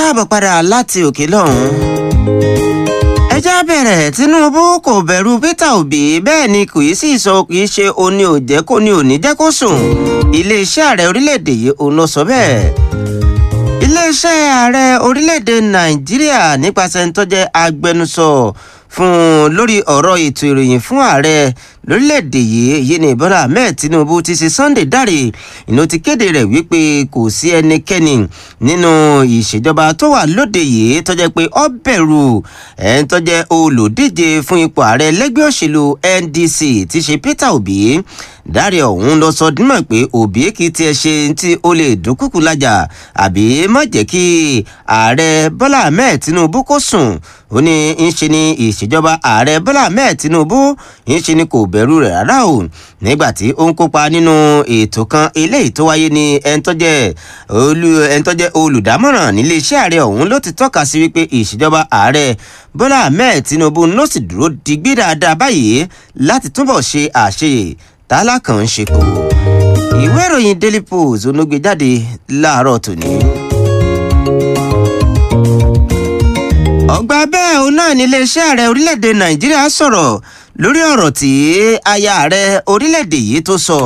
káàbọ̀ padà láti òkè lọ́hùn. ẹjẹ́ bẹ̀rẹ̀ Tinubu kò bẹ̀rù Peter Obi bẹ́ẹ̀ ni kò í sì sọ kì í ṣe oní òjẹ́ kó ní òní jẹ́ kó sùn iléeṣẹ́ ààrẹ orílẹ̀-èdè yìí òun ló sọ bẹ́ẹ̀. iléeṣẹ́ ààrẹ orílẹ̀-èdè Nàìjíríà nípasẹ̀ ń tọ́jẹ́ agbẹnusọ fún un lórí ọ̀rọ̀ ètò ìròyìn fún ààrẹ lórílẹ̀‐èdè yìí èyí ni Bọ́lá Ahmed Tinubu ti ṣe Sunday dáre ìná ti kéde rẹ̀ wípé kò sí ẹnikẹ́ni nínú ìṣèjọba tó wà lóde yìí tó jẹ́ pé ó bẹ̀rù ẹni tó jẹ́ olùdíje fún ipò ààrẹ lẹ́gbẹ́ òṣèlú NDC ti ṣe Peter Obi dáre ọ̀hún lọ sọ dímọ̀ pé Obi kì í tiẹ̀ ṣe tí ó lè dúnkùkù lájà àbí má jẹ́ kí ààrẹ Bọ́lá Ahmed Tinubu kó sùn ó ní ń ṣe ni ìṣèjọba ààrẹ Bọ́lá Ahmed Tinubu ń ṣe ni kò bẹ̀rù rẹ̀ rárá o nígbà tí ó ń kópa nínú ètò kan eléyìí tó wáyé ní ẹni tó jẹ́ ẹni tó jẹ́ olùdámọ̀ràn níléeṣẹ́ ààrẹ ọ̀hún ló ti tọ́ka sí wípé ìṣèjọba ààrẹ Bọ́lá Ahmed Tinubu ló sì dúró digbí dáadáa báyìí láti túbọ̀ ṣe àṣeyè tálákàn ń ṣe kù ìwé ìròyìn Daily Post onógbè jáde láàárọ̀ tòní. ọgbà bẹ́ẹ̀ òun náà ní iléeṣẹ́ ààrẹ orílẹ̀-èdè Nàìjíríà sọ̀rọ̀ lórí ọ̀rọ̀ tí aya ààrẹ orílẹ̀-èdè yìí tó sọ.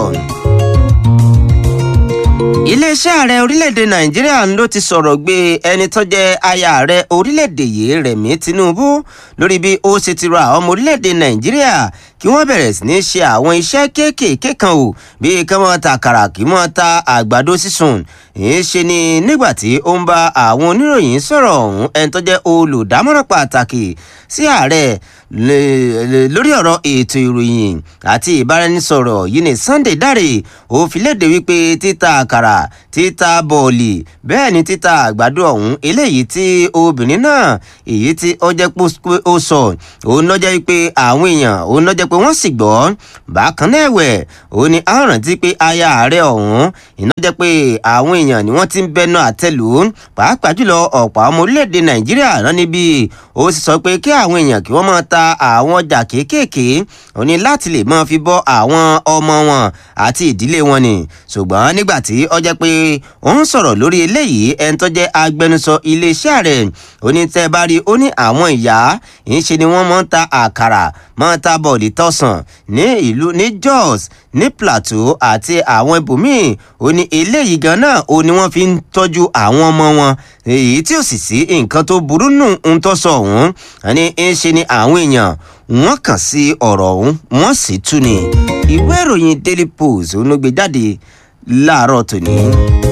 iléeṣẹ́ ààrẹ orílẹ̀-èdè Nàìjíríà ló ti sọ̀rọ̀ gbé ẹni tó jẹ́ aya ààrẹ orílẹ̀-èdè yìí Rẹ̀mí Tinubu lórí bí ó ṣe ti rọ àwọn ọmọ orílẹ̀-èdè Nàìjíríà kí wọ́n bẹ̀rẹ̀ sí ní ṣe àwọn iṣẹ́ kéékèèké kan o bíi kí wọ́n ta àkàrà kí wọ́n ta àgbàdo sísun èyí ṣe ni nígbà tí ó ń bá àwọn oníròyìn sọ̀rọ̀ ọ̀hún ẹni tó jẹ́ olùdámọ̀ràn pàtàkì sí ààrẹ lórí ọ̀rọ̀ ètò ìròyìn àti ìbáraẹnisọ̀rọ̀ yìí ní Sunday Dare ó fi léde wípé títa àkàrà títa bọ̀ọ̀lì bẹ́ẹ̀ ni títa àgbàdo ọ̀hún eléyìí tí obìnrin náà èyí tí ó jẹ́ pé ó sọ òun ló jẹ́ wípé àwọn èèyàn òun ló jẹ́ pé wọ́n sì gbọ́ bákan náà ẹ̀wẹ̀ ó ní a rántí pé aya ààrẹ ọ̀hún iná jẹ́ pé àwọn èèyàn ni wọ́n ti ń bẹnu àtẹ́lù pàápàá jùlọ ọ̀pọ̀ ọmọ orílẹ̀-èdè Nàìjíríà rán níbí ó sì sọ pé kí àwọn èèyàn kí wọ́n máa ta àwọn ọjà kéékèèké ó ní láti lè máa fi bọ́ àwọn ọmọ wọn àti ìdílé wọn ni ṣùgbọ́n nígbà tí ó jẹ́ pé ó ń sọ̀rọ̀ lórí eléyìí ẹni tó jẹ́ agbẹnusọ iléeṣẹ́ rẹ̀ ó ní tẹ́ bá rí ó ní àwọn ìyá ìṣe ni wọ́n máa ń ta àkàrà máa ń ta bọ̀ọ̀lì tọ̀sán ní ìlú ní Jos ní Plateau àti àwọn ibòmíì ó ní eléyìí gan náà ó ní wọ́n fi ń tọ́jú àwọn ọmọ wọn èyí tí ò sì sí nǹkan tó burú nù ń tọ́ sọ ọ̀hún ní ń ṣe ni àwọn èèyàn wọ́n kàn sí ọ̀rọ̀ ọ̀hún wọ́n sì tú ni ìwé ìròyìn Daily Post ló gbé jáde láàárọ̀ tòní.